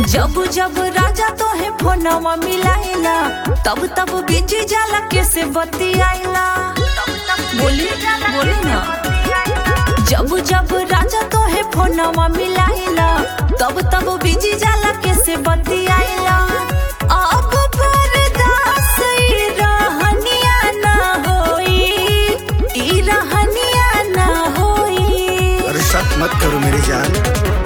जब जब राजा तोहे फोनवा मिलाइला तब तब बीजी जाला कैसे बतियाइला बोली बोली ना जब जब राजा तोहे फोनवा मिलाइला तब तब बीजी जाला कैसे बतियाइला अब बर्दाश्त ई रहनिया ना होई ई रहनिया ना होई अरे शक मत करो मेरी जान